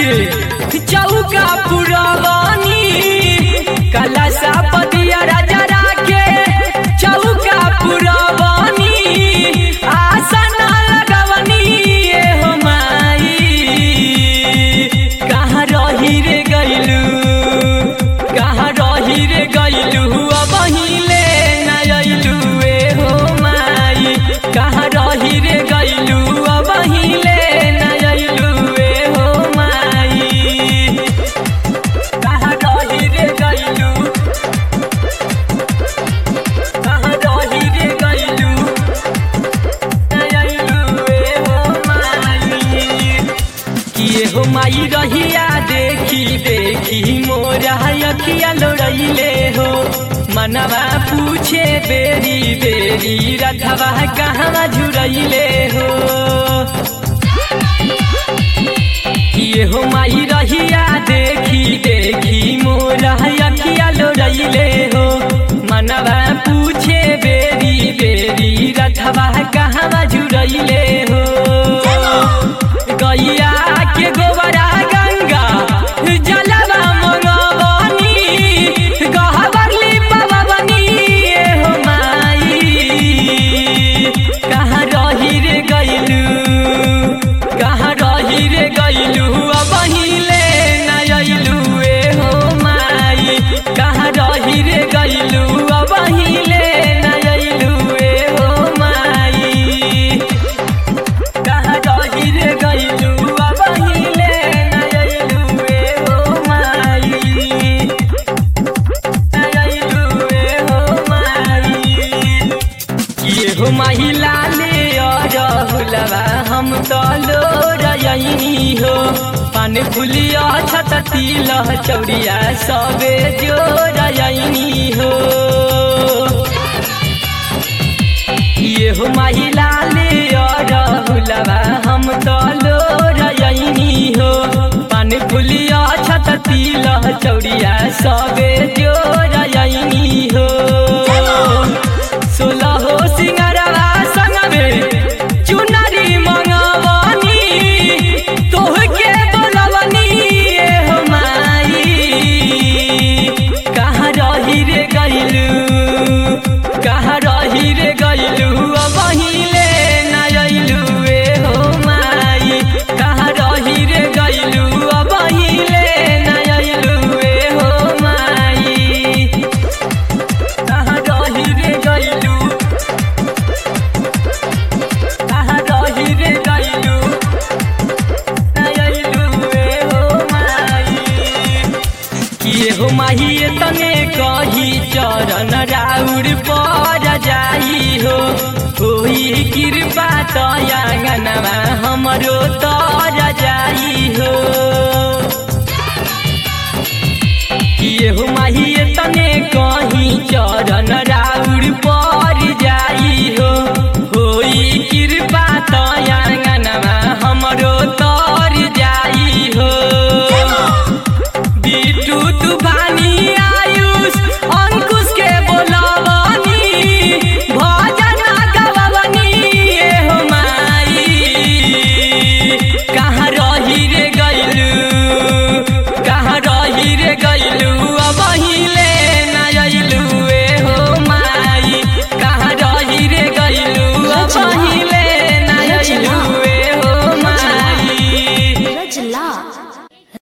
के चौका पुरवानी कलशा पतिया राजा के चौका पुरवानी आसन लगवनी ए हो माई कहाँ रही रे गइलू कहाँ रही रे गइलू अब हिले नयलू ए हो माई कहाँ रही रे गइलू अब हिले नयलू ए हो माई कहाँ रही रे गइलू कहाँ रही रे गइलू नयलू ए हो माई किए हो माई रहिया देखी देखी मोरा अखिया लोड़ैले हो मनवा पूछे बेरी बेरी रथवा कहाँ झुरैले हो किए हो माई रहिया देखी देखी मोरा अखिया लोड़ैले हो मनवा पूछे बेरी बेरी रथवा कहाँ झुरैले हो गैया के गोबरा गंगा जलवा मंगवनी गहबरली पवनी ए हो माई कहाँ रही रे गइलू कहाँ रही रे गइलू अब हिले नयलू ए हो माई कहाँ रही रे गइलू अब हिले नयलू ए हो माई कहाँ रही रे गइलू अब हिले नयलू ए हो माई नयलू ए हो माई ये हो महिला ले रहुलवा हम तो लो रही हो पान फुलिया छत तिल चौड़िया सबे जो रही हो ये हो महिला ले रहुलवा हम तो लो रही हो पान फुलिया छत तिल चौड़िया सबे जो रही हो सोलह हो सिंगरवा संगमे चुनरी मंगवनी तोहके बोलवनी ए हो माई कहाँ रही रे गइलू कहाँ रही रे गइलू अब हिले नयलू ए हो माई कहाँ रही रे गइलू अब हिले नयलू ए हो माई कहाँ रही रे गइलू कहाँ रही रे गइलू नयलू ए हो माई किए हो माही तने कही चरण राउर पर जाई हो होई कृपा तयांगनवा हमरो तर जाई हो किए हो माही तने कही चरण